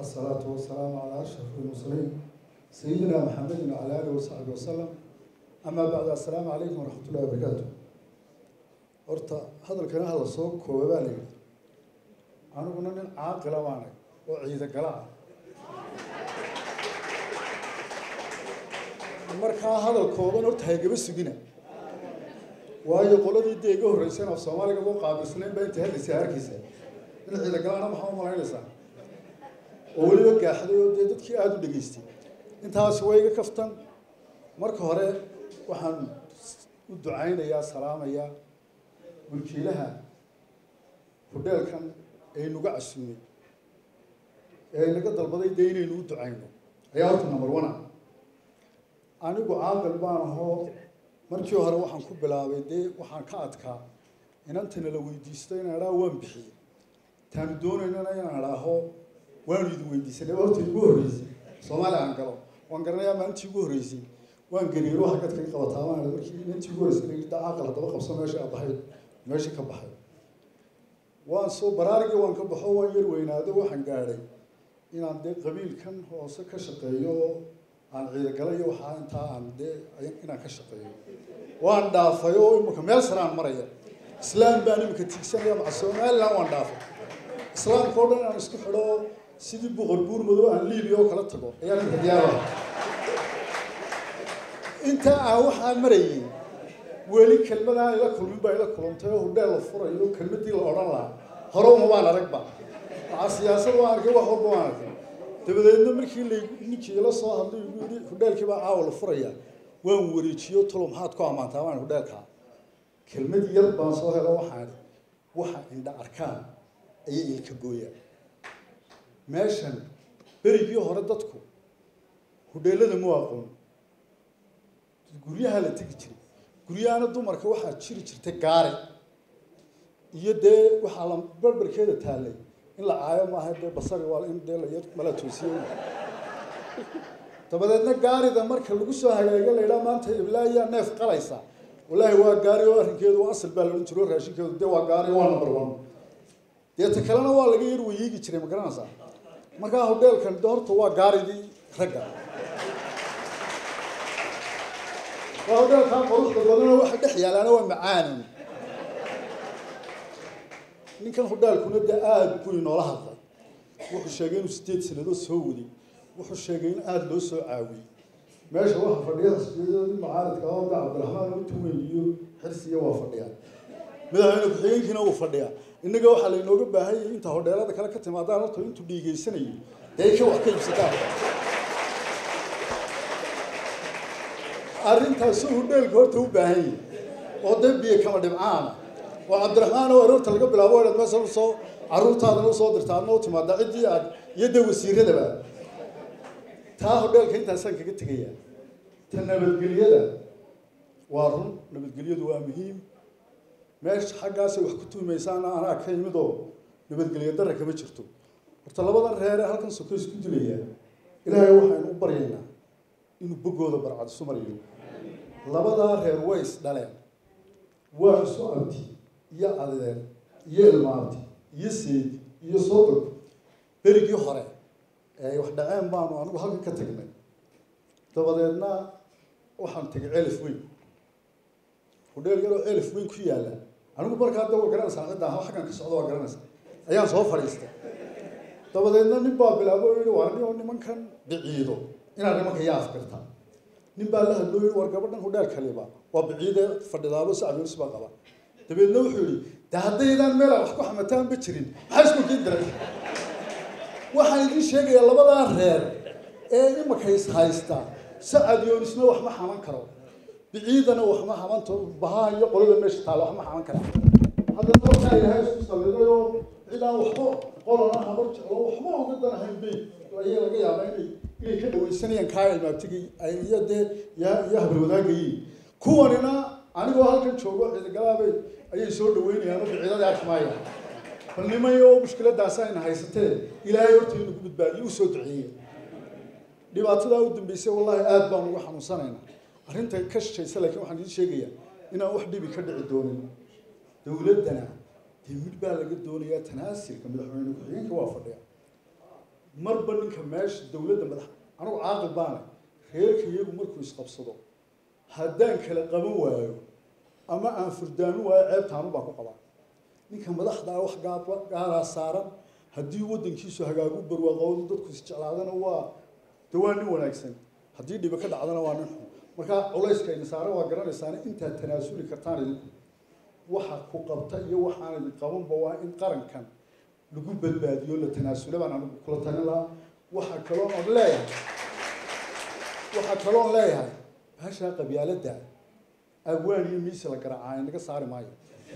الصلاة والسلام على أشرف المرسلين سيدنا محمد وعلى آله وصحبه وسلم أما بعد السلام عليكم ورحمة الله وبركاته horta hadalkana hadal soo kooba baa layidhi aniguna nin caaqila baanay oo ciida gala ah markaa hadal kooban horta haygaba sugina waayo qoladii dee iga horreyseen af soomaaliga u qaabilsanayn baa intay hadlaysa harkiisa in ciida galana maxaa u malaynaysaa oo weliba gaaxday oo dee dadkii aada u dhegaystay intaasi waa iga kaftan marka hore waxaan u ducaynayaa salaamayaa mulkiilaha hudheelkan aynuga casuumay ee inaga dalbaday dee inaynu u ducayno ayaa horta number one ah anigu caaqil baan ahoo markii hore waxaan ku bilaabay dee waxaan ka adkaa inantana la weydiisto inaan idhaha waan bixiyey taanu doonaynana inaan idhaaho waanu idin weydiisanay horta igu horreysay soomaali aan galo waan garanayaa maalintii ugu horreysay waan gariiro xagad kaga qabataa maan markii inantii ugu horreysay da caaqil haddaba qabso meesha a baxay meesha ka baxay waan soo baraarigii waan ka baxo waan yar weynaado waxaan gaadhay inaan dee qabiilkan hoose ka shaqeeyo oo aan ciidagala iyo waxaa intaa aan dee inaan ka shaqeeyo waan dhaafay oo imika meel sare aan maraya islaam baan imika tigsanaya maca somaliland waan dhaafay islaamka oo dhan inaan isku xidho oo sidii boqor buur madow aan liibiya oo kala tago ayaan imika diyaara intaa aan waxaa marayay weli kelmadaan ila kulmin baa ila kulantay oo hudheel la furayo kelmadii la odhan lahaa hore uma baan aragba maxaa siyaasad waan arkay wax walba waan arkay dabadeedna markii la ninkii ila soo hadlay igu yidhi hudheelkii baa caawa la furaya waan wareejiyo talo maxaad ku ammaantaa waan hudheelkaa kelmad yar baan soo helo waxaan waxa indha arkaan ayay ilka gooyaan meeshan berigii hore dadku hudheelada mu aqoon guryaha la tegi jiray guryahana dumarka waxaa jiri jirtay gaari iyo dee waxaa la barbarkeeda taallay in la caayo maaha dee basari waa in dee layar mala toosiyo dabadeedna gaarida marka lagu soo hagaaga la yidhaha maanta iblaa ayaa neef qalaysa wallaahi waa gaari oo arrinkeedu waa asal baa la odhan jiro raashinkeedu dee waa gaari waa number one dee ta kalena waa laga yar wayeegi jiray ma garanaysaa markaa hudheelkan de horta waa gaaridii ragga waa hudheelkaa quruxda badana waxa dhex yaalaana waa macaanin ninkan hudheelkuna dee aada buu inoola hadlay wuxuu sheegay inuu sideed sanadood soo waday wuxuu sheegay in aada loo soo caawiyey meesha waxa fadhiya xisbiyadoodii mucaaridka oo da cabdiraxmaan intu weyn iyo xirsiya waa fadhiyaan madaxweyne ku-xigeenkiina wuu fadhiyaa innaga waxaa laynooga baahan yahay inta hodheelada kale ka timaadaan horta intuu dhiigeysanayo dee ka wax ka iibsataan arrintaasu hudheelka horta u baahan yahay oo dee biyo kama dhibcaana oo cabdiraxmaan oo aroorta laga bilaabo inaad meesha usoo carruurtaadana usoo dirta adna u timaada ciddii aad iyo dee wasiiradaba taa hodheelka intaasaan kaga tegayaa ta nabadgelyada waa run nabadgelyadu waa muhiim meesha xaggaasay wax ku tuumaysaana anaa ka yimid oo nabadgelyo darra kama jirto horta labadan reere halkan soko isku dilaya ilaahay waxaynu u baryaynaa inuu boggooda barcad isu mariyo labadaa reer way is dhaleen waa isu abti iyo adeer iyo ilmaabti iyo seedi iyo soodog berigii hore ee wax dhaceen baanu anigu halkan ka tagnay dabadeedna waxaan tegay celif weyn hudheel yaroo celif weyn ku yaalla anigu markaa da waa garanaysaa cidda aha xaggan ka socda waa garanaysaa ayaan soo fadhiistay dabadeedna nin baa bilaabo o yihi war nin oo nimankan biciido inaad nimanka yaa afgartaa nin baa la hadloo yihi war gabadhan hudheel kaliba waa biciide fadhidaabo sacbiyus baa qaba dabeedna wuxuu yihi de haddaydaan meela wax ku xamataanba jirin maxaa isku kii diray waxaan idiin sheegayaa labadaa reer ee imakays haysta sacad yoonisna wax ma xaman karo biciidana wax ma xamanto bahaa iyo qolada meesha taala wax ma xaman kara hadda dalkaa ilaahay isku salidayo cidaan waxba qolana habar jeclo waxba uga danahayn bay ayaa laga yaabaa inay inay ka dhawaysanayaan kaa ilmaabtigay iyo dee iyo habarwadaagayiin kuwanina anigoo halkan joogo ciidagalaabay ayay soo dhaweynayaan oo biciidada arkimaaya bal nimayo mushkiladaas ayna haysatee ilaahay horta inu ku badbaadiyo usoo duceeye dhibaatadaa u dambeysay wallahi aada baan uga xanuunsanaynaa arrinta ka shishaysa laakiin waxaan idiin sheegayaa inaan wax dhibi ka dhici doonin dowladdana dee mid baa laga doonayaa tanaasilka madaxweyne ku-xigeenka waa fadhiya marba ninka meesha dowladda madax anigu caaqil baana reerka iyagu markuu isqabsado haddaan kala qaban waayo ama aan furdaamin waayo ceebtaanu baan ku qabaa ninka madaxdaa wax gaaba gaaraa saaran haddii waddankiisu hagaagu barwaaqoodu dadku isjeclaadana waa de waa nin wanaagsan haddii dhiba ka dhacdana waa nin xun markaa culayska idin saaran waa garanaysaana intaad tanaasuli kartaan idinku waxa ku qabta iyo waxaan idin qabanba waa in qarankan lagu badbaadiyo la tanaasula baan anigu kula talin lahaa waxaa kaloon on leeyahay waxaa kaloon leeyahay baashaa qabyaaladda abwaan iyo miisi la garaacaa naga saari maayo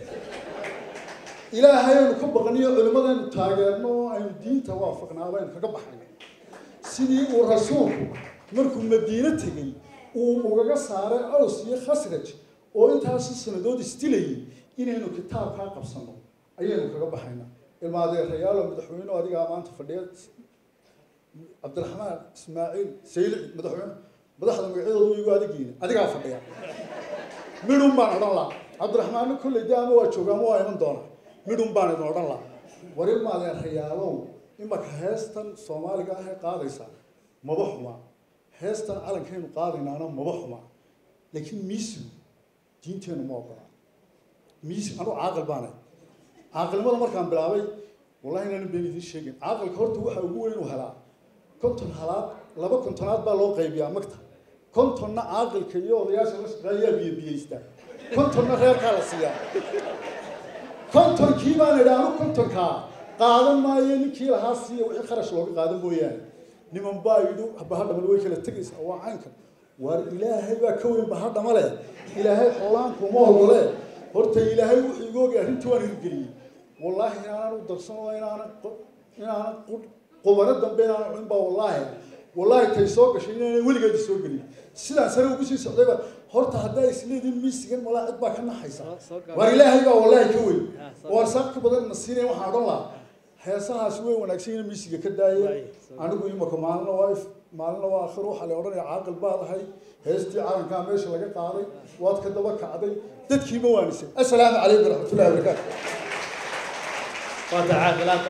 ilaahay aynu ka baqniyo culimmadaynu taageerno oo aynu diinta waafaqnaaba aynu kaga baxayno sidii uu rasuulku markuu madiino tegey uu ugaga saaray aws iyo khasraj oo intaasi sanadood isdilayay inaynu kitaabkaa qabsano ayaynu kaga baxayna ilmaadeerayaalo madaxweyne adigaa maanta fadhiya cabdiraxmaan ismaaciil saylici madaxweyne madaxda magacyadoodu igu adigiina adigaa fadhiya midhun baan odhan laha cabdiraxmaanna kolley de ama waa jooga ama waa iman doona midhun baan idin odhan laha war ilmaadeerayaalow imaka heestan soomaaliga ah ee qaadaysa maba xuma heestan calankaynu qaadaynaana maba xuma laakiin miisigu diinteenu ma ogola miisi anu caaqil baanay caaqilnimada markaan bilaabay wallahi inaanan been idiin sheegin caaqilka horta waxa ugu weyn uu helaa konton halaad laba kontonaad baa loo qaybiyaa magta kontonna caaqilka iyo odayaasha la shaqeeyaa biyo biyeysta kontonna reerkaa la siiyaa kontonkii baan idhi anu kontonkaa qaadan maayo ninkii lahaa siiya wixii kharash looga qaadan mooyaane niman baa yidhi bahadhamal way kala tegaysaa waa caynkan waar ilaahay baa ka weyn bahadhama leh ilaahay xoolaankuma ogole horta ilaahay wuxuu iga ogay arrintii waan hirgeliyey wallaahi inaanan u darsano inaanan inaanan qubano dambe inaanan cunin baa wallaahi wallaahi tay soo gashay inaanan weligeedi soo gelin sidaan sare ugu sii socdayba horta haddaa isleediin miisigan walaa cid baa ka naxaysa waar ilaahay baa wallaahi ka weyn oo arsaaq ka badan na siinaya waxaan odhan lahaa heesahaasi way wanaagsan yihiin miisiga ka daayeen anigu imaka maalina waa if maalina waa akhir waxaa la odhanaya caaqil baad ahay heestii calankaa meesha laga qaaday waad ka daba kacday dadkiima waanisay assalaamu calaykum waraxmatullahi wabarakaatu